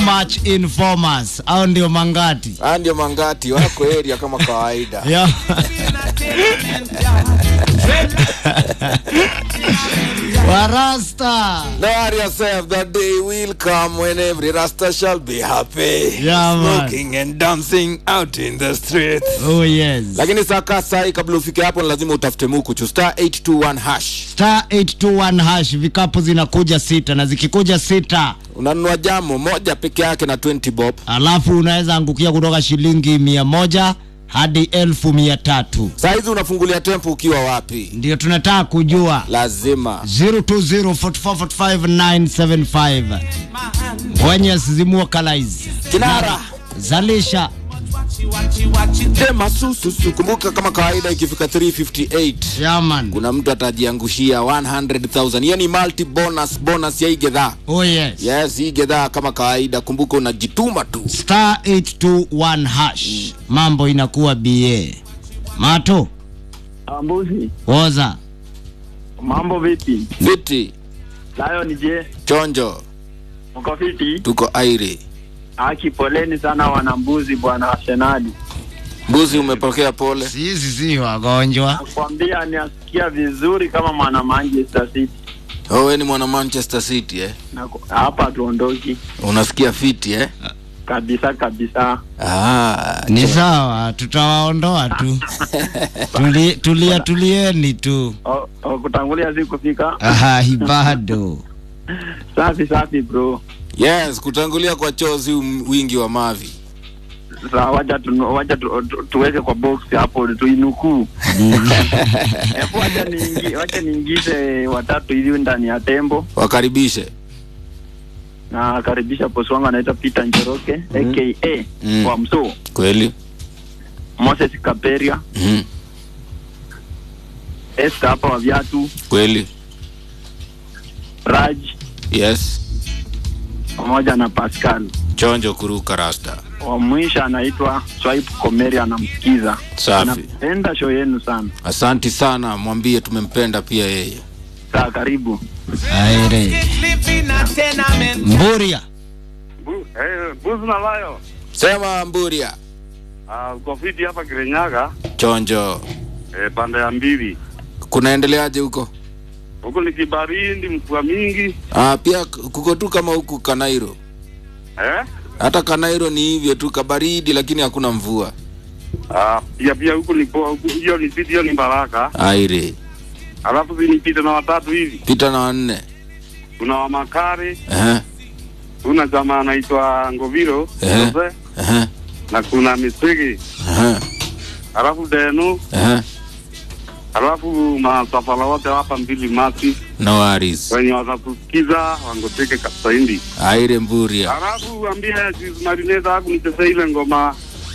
much informers au ndio mangati Haya ndio mangati wako area kama kawaida. yeah. warasta Now worry yourself, that day will come when every Rasta shall be happy. Yeah, man. Smoking and dancing out in the street. oh yes Lakini saka sai kabla ufike hapo ni lazima utafute mukuchu star 821 hash. star 821 hash vikapu zinakuja sita na zikikuja sita Unanunua jamo moja peke yake na 20 bob. alafu unaweza angukia kutoka shilingi mia moja hadi elfu mia tatu Saa hizi unafungulia tempo ukiwa wapi? ndio tunataka kujua Lazima. 0204445975 wenye zimwokalize Kinara. zalisha Dema sususu. Kumbuka kama kawaida ikifika 358 yaman kuna mtu atajiangushia 100,000. Hiyo ni multi bonus bonus ya hii gedhaa. oh yes Yes, hii gedhaa kama kawaida, kumbuka unajituma tu. star 821 hash mambo inakuwa ba mato Ambuzi, woza mambo vipi? Fiti, Lion je, chonjo, mko fiti? tuko airi. Haki, poleni sana wanambuzi bwana Arsenali. Mbuzi umepokea pole. sisi si wagonjwa Nakwambia niasikia vizuri kama mwana Manchester City. Oh, wewe ni mwana Manchester City eh? Na hapa tuondoki Unasikia fiti eh? kabisa kabisa. Ah, ni sawa tutawaondoa tu Tuli, tulia tulieni tu O, o, kutangulia si kufika. Ai, bado Safi safi bro. yes, kutangulia kwa chozi um- wingi wa mavi. Sasa wacha tu, wacha tu, tu, tuweke kwa box hapo tuinukuu. Hebu wacha niingi, wacha niingize watatu hivi ndani ya tembo Wakaribishe. na karibisha bosi wangu anaitwa Peter Njoroke aka Mm. kwa msoo Kweli? Moses Kaperia, Mhm. Esther hapa wa viatu, Kweli? Raj Yes. pamoja na Pascal. Chonjo kuruka rasta. Wa mwisho anaitwa Swipe Komeri, anamsikiza Safi. anapenda show yenu sana. Asanti sana, mwambie tumempenda pia yeye. Saa karibu aire mburia Buzi na layo Sema Mburia. uh, uko fiti hapa Kirinyaga Chonjo. eh, pande ya mbili Kunaendeleaje huko? huku ni kibarindi, mvua mingi Ah, pia kuko tu kama huku Kanairo. eh? Hata Kanairo ni hivyo tu kabaridi, lakini hakuna mvua. Ah, pia pia huku ni poa, huku hiyo ni fiti, hiyo ni baraka. Aire. Alafu zinipita na watatu hivi, Pita na wanne. kuna Wamakari, Ehe. kuna jamaa anaitwa Ngoviro Eh. Jose, Ehe. na kuna Misigi, Ehe. alafu Denu, Ehe. alafu masafara wote hapa mbili mati No worries. wenye watatusikiza wangoteke kabisa hindi. Aire Mburia. Alafu ambie Juice Marineza haku nicheze ile ngoma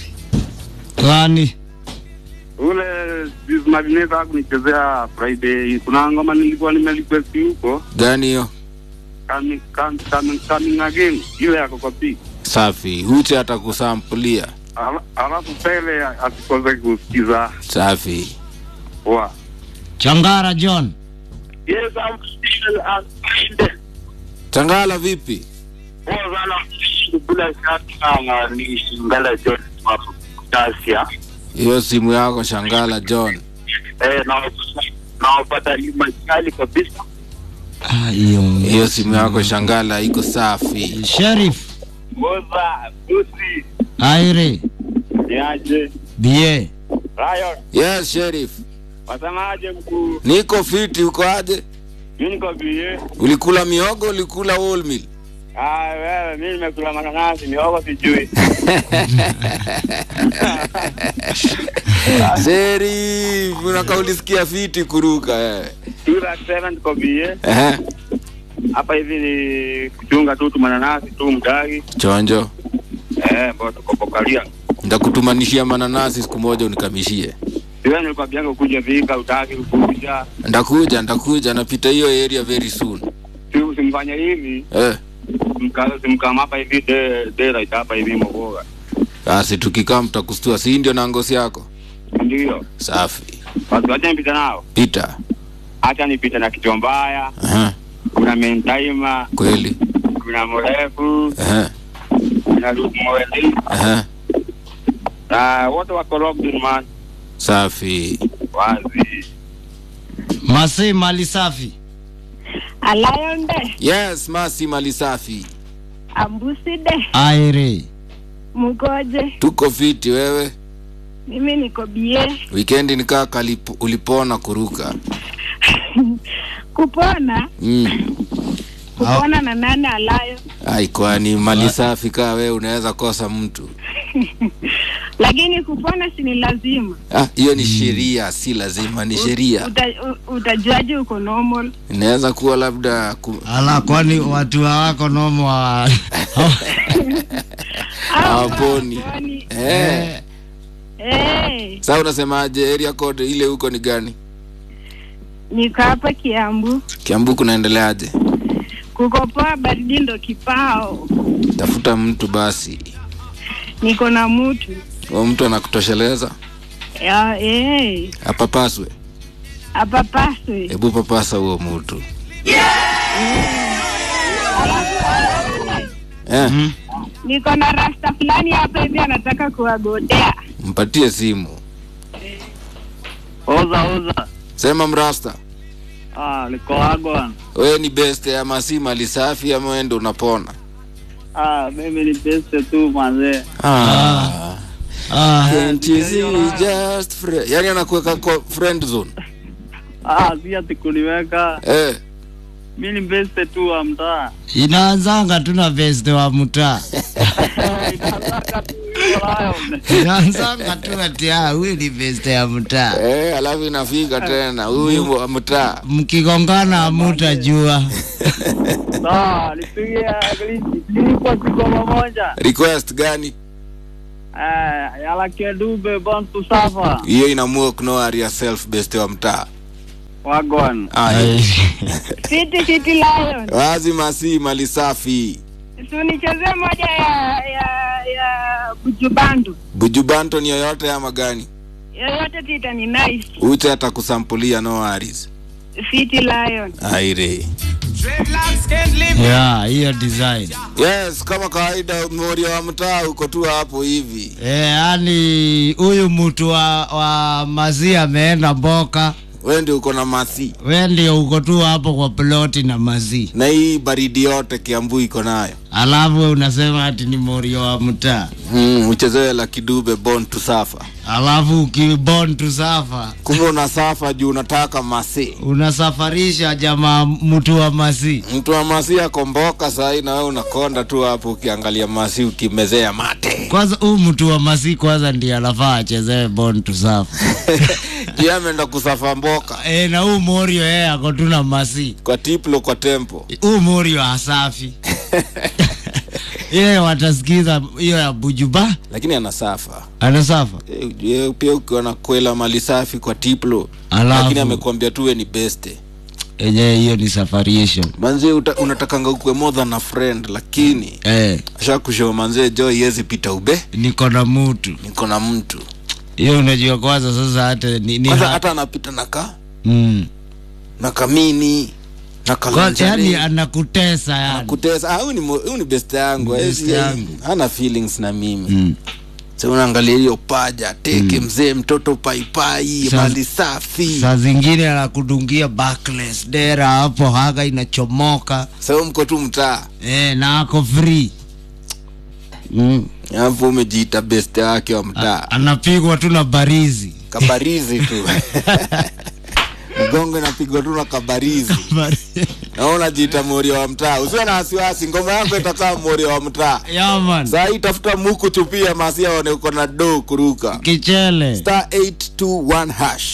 gani ule Juice Marineza haku nichezea Friday. Kuna ngoma nilikuwa nimerequest huko Gani hiyo? coming, coming, coming, coming again ile yako kwa pi Safi. Uche atakusampulia. Ala- alafu pele asikose kusikiza Safi. wa changara john Yes, I'm still unsigned. Tangala vipi? Poa sana. Bila shaka na ni Ngala John wa Tasia. Hiyo simu yako Shangala John. Eh, na nawapata machali kabisa. Ah, hiyo Hiyo simu yako Shangala iko safi. sheriff Moza, Busi, aire niaje? bie Rayon, Yes, Sheriff. wasemaje mkuu? Niko fiti, uko aje? Mimi niko bie. Ulikula miogo, ulikula wholemeal? Ah, wewe mimi nimekula mananasi, miogo sijui. Sheriff, unaka ulisikia fiti kuruka eh. Sura sema niko bie. Ehe. Hapa hivi ni kuchunga tu tu mananasi tu mdagi. Chonjo. Eh, bado tuko pokalia. Ndakutumanishia mananasi siku moja unikamishie. Wewe nilikuwa biango kuja vika utaki kuja. Ndakuja, ndakuja, napita hiyo area very soon. Si usimfanye hivi. Eh. Mkaza simkama hapa hivi de de right hapa hivi mboga. Basi tukikaa mtakustua, si ndio na ngozi yako? Ndio. Safi. Watu wacha nipita nao. Pita. Acha nipite na kichwa mbaya. Aha. Kuna mentaima, Kweli. kuna mrefu, Aha. na Luke Mwende Aha. na wote wako locked man, Safi. wazi. Masi mali safi. Alayonde, Yes, Masi mali safi. Ambuside, Aire. Mugoje, Tuko fiti wewe. mimi niko bie. Weekendi nikaa kalipo- ulipona kuruka. Kupona, Mm. kupona na nane alayo, Ai, kwani mali safi kaa wewe unaweza kosa mtu. lakini kupona si ni lazima. Ah, hiyo ni sheria, si lazima, ni sheria. Uta, u- utajuaje uko normal? Inaweza kuwa labda ku... Ala, kwani watu hawako nomo wa... Au Hawaponi. hawaponi. eh. Eh, Sasa unasemaje area code ile huko ni gani? niko hapa Kiambu, Kiambu kunaendeleaje? kuko poa, baridi ndo kipao. Tafuta mtu basi. Niko na mutu Huyo mtu anakutosheleza? ya, eh, Apapaswe. hapa paswe. Hebu papasa huo mtu. Eh, Mm. Niko na rasta fulani hapa hivi anataka kuwagodea. mpatie simu. Oza oza. Sema mrasta. Ah, liko wagwan. Wewe ni best ya masi mali safi ama wewe ndo unapona? Ah, mimi ni best tu manze. Ah. Ah, Can't you see just friend. Yaani anakuweka kwa friend zone. Ah, si ati kuniweka. Eh. Mimi ni best tu wa mtaa. inaanzanga tu na vest wa mtaa. Inataka tu walayo. Inaanzanga tu ati ah, huyu ni vest ya mtaa. Eh, alafu inafika tena huyu wa mtaa. Mkigongana hamutajua. Sawa, nipige nilikuwa siko pamoja. Request gani? Eh, yala kedube bantu safa. Hiyo inaamua kunoa yourself best wa mtaa. Wagwan. Aya. Fiti fiti lion. Wazi masi mali safi. Si unichezee moja ya ya ya bujubandu. Bujubanto ni yoyote ama gani? Yoyote tita ni nice. Ute atakusampulia no worries. Fiti lion. Aire. Yeah, hiyo design. Yes, kama kawaida moria wa mtaa uko tu hapo hivi. Eh, yani huyu mtu wa, wa mazi ameenda mboka, Wewe ndio uko na masi. we ndio uko tu hapo kwa ploti na mazi, Na hii baridi yote Kiambu iko nayo. alafu we unasema ati ni morio wa mtaa, Mm, uchezewe la kidube born to suffer. alafu ukibon tu safa Kumbe unasafa juu unataka masi. unasafarisha jamaa mtu wa masi. Mtu wa masi akomboka sahi na wewe unakonda tu hapo ukiangalia masi ukimezea mate. Kwanza huu mtu wa masi kwanza ndiye anafaa achezewe bon tu safa Yeye ameenda kusafa mboka e, na huu morio yeye ako tu na masi, kwa tiplo kwa tempo. huu morio hasafi yeye watasikiza hiyo ya bujuba Lakini anasafa. anasafa Eh, ujue pia ukiwa na kwela mali safi kwa tiplo Alafu- lakini amekwambia tuwe ni beste enyewe hiyo ni safarisho manzie uta, unatakanga ukwe more than a friend lakini eh, ashakushow manzie jo iwezi pita ube niko na mutu niko na mtu hiyo unajua kwanza sasa hata ni, ni kwanza ha- hata anapita na ka mm. na kamini na Kwanza yani kalanjani anakutesa yani kutesa ah, huyu ni mo- huyu ni best yangu Best Hezi- yangu. hana feelings na mimi mm. sa unaangalia hiyo paja teke mzee mtoto paipai Sa- mali safi saa zingine anakudungia backless dera hapo haga inachomoka sa mko tu mtaa eh, na ako free mm. alafu umejiita best yake wa mtaa anapigwa tu na barizi kabarizi tu mgongo inapigwa tu na kabarizi na wewe unajiita moria wa mtaa usiwe na wasiwasi ngoma yako itakaa moria wa mtaa yaman saa hii tafuta muku chupia masia one uko na do kuruka kichele star 821 hash